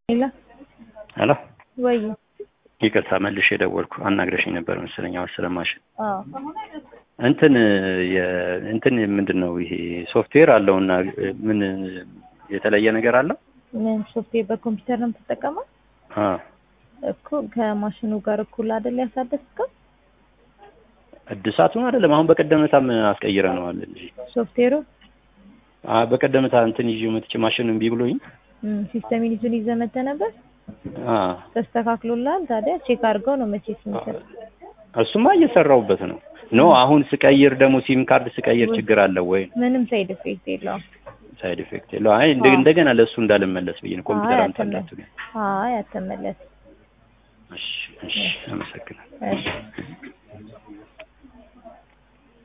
ሄሎ ሄሎ ወይ ይቅርታ መልሼ የደወልኩ አናግረሽኝ ነበር መሰለኝ። አሁን ስለማሽን አዎ እንትን የ- እንትን ምንድን ነው ይሄ ሶፍትዌር አለውና ምን የተለየ ነገር አለው? ምን ሶፍትዌር በኮምፒውተር ነው የምትጠቀመው? አ እኮ ከማሽኑ ጋር እኩል አይደል ያሳደስከው? እድሳቱን አይደለም። አሁን በቀደምታም አስቀይረነዋል እንጂ ሶፍትዌሩ አ በቀደምታ እንትን ይዤ መጥቼ ማሽን እምቢ ብሎኝ እም፣ ሲስተም ይዙን ይዘህ መተህ ነበር አ ተስተካክሎልሃል? ታዲያ ቼክ አድርገው ነው መቼስ የሚሰጥ እሱማ እየሰራሁበት ነው። ኖ አሁን ስቀይር ደግሞ ሲም ካርድ ስቀይር ችግር አለው ወይ? ምንም ሳይድ ኢፌክት የለውም። ሳይድ ኢፌክት የለው። አይ እንደ- አዎ። እንደገና ለእሱ እንዳልመለስ ብዬ ነው ኮምፒውተር አይ አምጣላችሁ። አትመለስ። አይ አትመለስ። እሺ እሺ፣ አመሰግናለሁ። እሺ